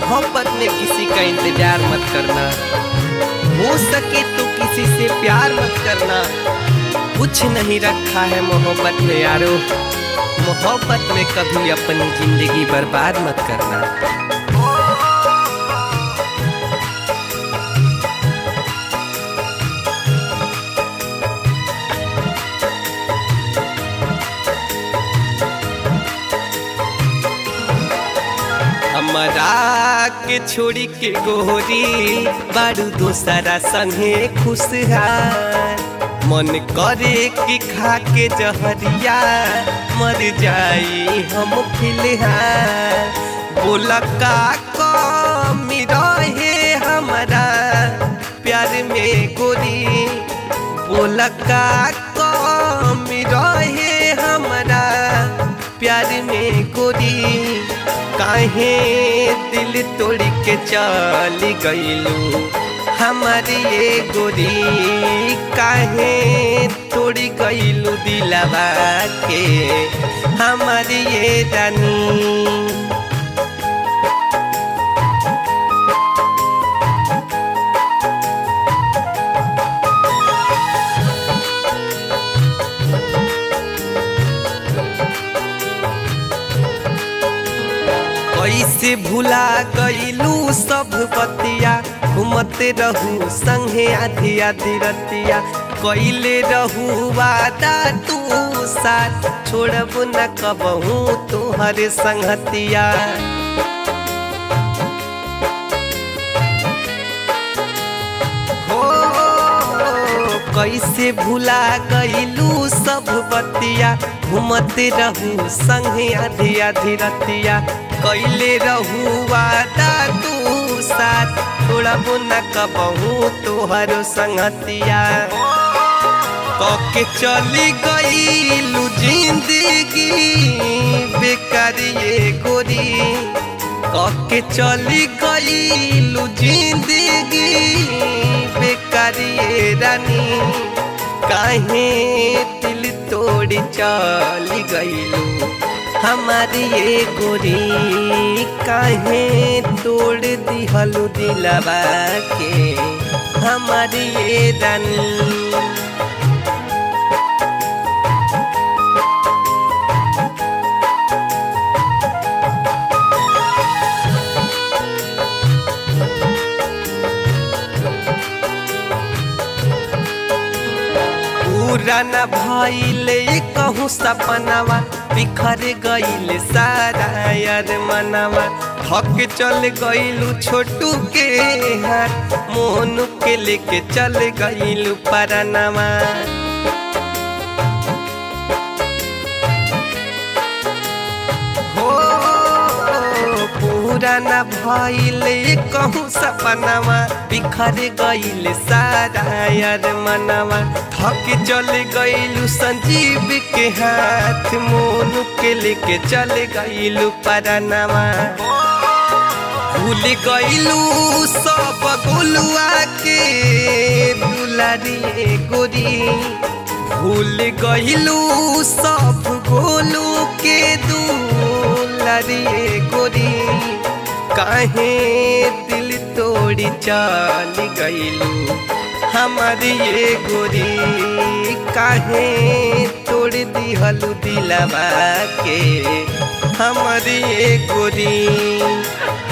मोहब्बत में किसी का इंतजार मत करना हो सके तो किसी से प्यार मत करना कुछ नहीं रखा है मोहब्बत में यारो मोहब्बत में कभी अपनी जिंदगी बर्बाद मत करना हमरा के छोड़ी के गोरी बारू दोसरा संगे खुशहाल मन करे कि खा के जहरिया मर जाई हम फिलहाल बोला का कमी रहे हमारा प्यार में गोरी बोला का कमी रहे हमारा प्यार में गोरी काहे दिल तोड़ के चल गईलू हमारी ये गोरी काहे तोड़ गईलू दिलवा के हमारी ये रानी कैसे भुला गईलू सब बतिया घूमते रहू संगे आधी आधी रतिया कैले रहू वादा तू साथ छोड़ब न कबहू तुहरे संगतिया हो कैसे भुला गईलू सब बतिया घूमते रहू संगे आधी आधी रतिया कैले रहू वादा तू साथ थोड़ा न कबहू तोहर संगतिया कके चली गईलू जिंदगी बेकार ये गोरी कके चली गईलू जिंदगी बेकार ये रानी काहे दिल तोड़ चली गईलू हमारी ये गोरी काहे तोड़ दिहलू दिलवा के हमारी ये रानी पूरा न भइले कहूँ सपनावा बिखर गईल सारा यार मनवा थक चल गईलू छोटू के हाथ मोनू के लेके चल गईलू परनवा हो पूरा न भइले कहूँ सपनावा बिखर गईल सारा यार मनवा थक चल गईलू संजीव के हाथ मोनू के लेके चल गईलू परनवा भूल गईलू सब गोलुआ के दुलारी गोरी भूल गईलू सब गोलू के दुलारी गोरी काहे दिल तोड़ी चल गईलू हमारी ये गोरी काहे तोड़ दिहलू दिलवा के हमारी ये गोरी